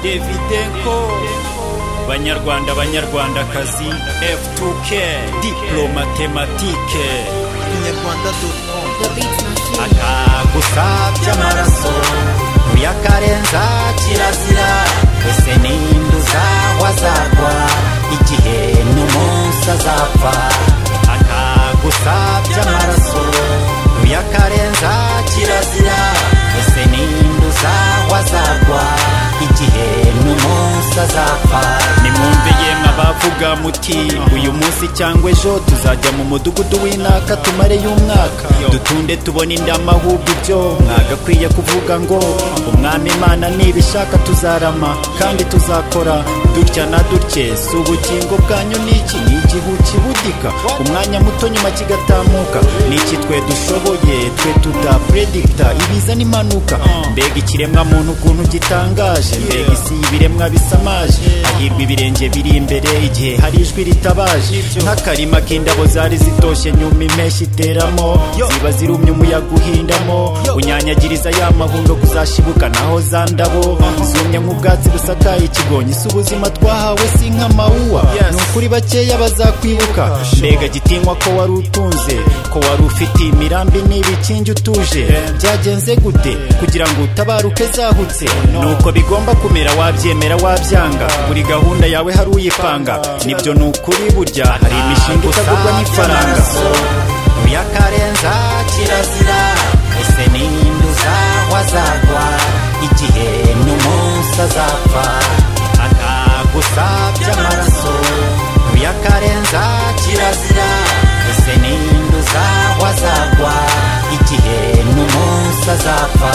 devidenko banyarwanda banyarwandakazi f2k diplomatematike inyarwanda.com akagusabye amaraso uyakarenza kirazira ese ninduza wazagwa igihe n'umunsi azapfa akagusabye amaraso uyakarenza kirazira ese ninduza wazagwa igihe n'umunsi azapfa nimwumve yemwe abavuga muti uyu munsi cyangwa ejo tuzajya mu mudugudu w'inaka tumare y'umwaka dutunde tubone indamahubwo ibyo mwagakwiye kuvuga ngo umwami imana nibishaka tuzarama kandi tuzakora dutya na dutye si ubugingo bwanyu niki ni igihu kibudika umwanya muto nyuma kigatamuka niki twe dushoboye twe tudapredikta ibiza n'impanuka mbega ikiremwa muntu ukuntu gitangaje mbega isi y'ibiremwa bisamaje hahirwa ibirenge biri imbere igihe hari ijwi ritabaje nk'akarima k'indabo zari zitoshye nyuma impeshyi iteramo ziba zirumye umuyaga uhindamo unyanyagiriza ya mahundo kuzashibuka naho za ndabo zumye nk'ubwatsi busakaye ikigonyi si ubuzima twahawe si nk'amawuwa ni ukuri bakeya bazakwibuka mbega gitinywa ko wari utunze ko wari ufite imirambi n'ibikingi utuje byagenze gute kugira ngo utabaruke zahutse nuko bigomba kumera wabyemera wabyanga buri gahunda yawe hari uyipanga nibyo ni ukuri burya hari imishinga itagurwa n'ifaranga uyakarenza kirazira ese ninduza wazagwa igihe n'umunsi azapfa akagusabye amaraso uyakarenza kirazira ese ninduza wazagwa igihe n'umunsi azapfa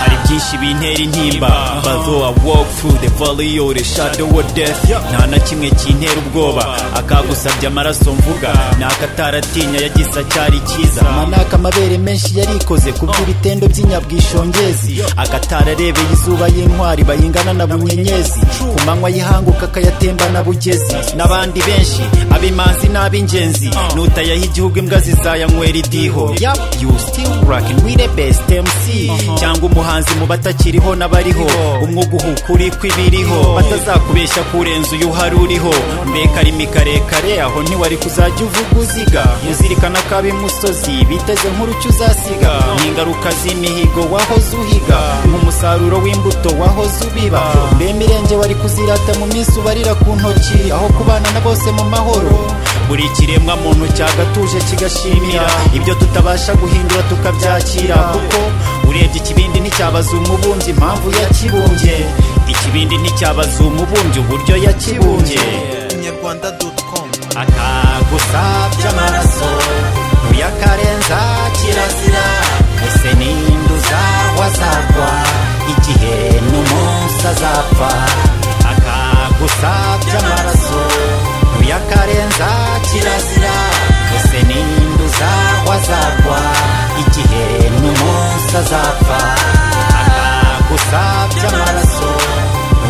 hari byinshi bintera intimba bazo I walk through the valley of the shadow of death nta na kimwe kintera ubwoba akagusabye amaraso mvuga ni akataratinya yagize acyari cyiza manaka amabere menshi yarikoze ku by'ibitendo by'inyabwishongezi agatararebeye izuba y'intwari bayingana na bunyenyezi ku manywa y'ihanguka akayatembana bugezi n'abandi benshi abimanzi n'ab'ingenzi nutayaha igihugu imbwa zizayanywera idiho you still rocking with the best MC cyangwa umuhanzi mu batakiriho n'abariho umwuga uhukuri kw'ibiriho batazakubeshya kurenza uyu hari uriho mbega arimi karekare aho ntiwari kuzajya uvuga uziga uzirikana ko ab'imusozi biteze nk'urucyo uzasiga n'ingaruka z'imihigo wahoze uhiga nk'umusaruro w'imbuto wahoze ubiba mbe mirenge wari kuzirata mu minsi ubarira ku ntoki aho kubana na bose mu mahoro buri kiremwa muntu cyagatuje kigashimira ibyo tutabasha guhindura tukabyakira kuko urebye ikibindi nticyabaza umubumbyi impamvu yakibumbye ikibindi nticyabaza umubumbyi uburyo yakibumbye inyarwanda.com akagusabye amaraso uyakarenza kirazira ese ninduza wazagwa igihe n'umunsi azapfa akagusabye amaraso uyakarenza kirazira ese ninduza wazagwa igihe n'umunsi azapfa akagusabye amaraso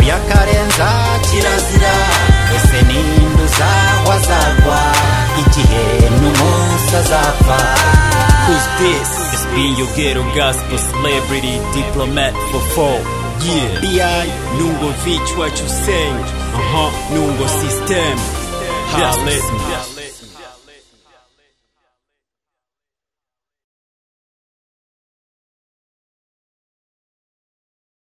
uyakarenza kirazira ese ninduza wazagwa igihe n'umunsi azapfa Who's this? It's been your ghetto gospel celebrity diplomat for four. Yeah. BI, Nungo Vich, what you say? Uh huh. Nungo system. Hallelujah.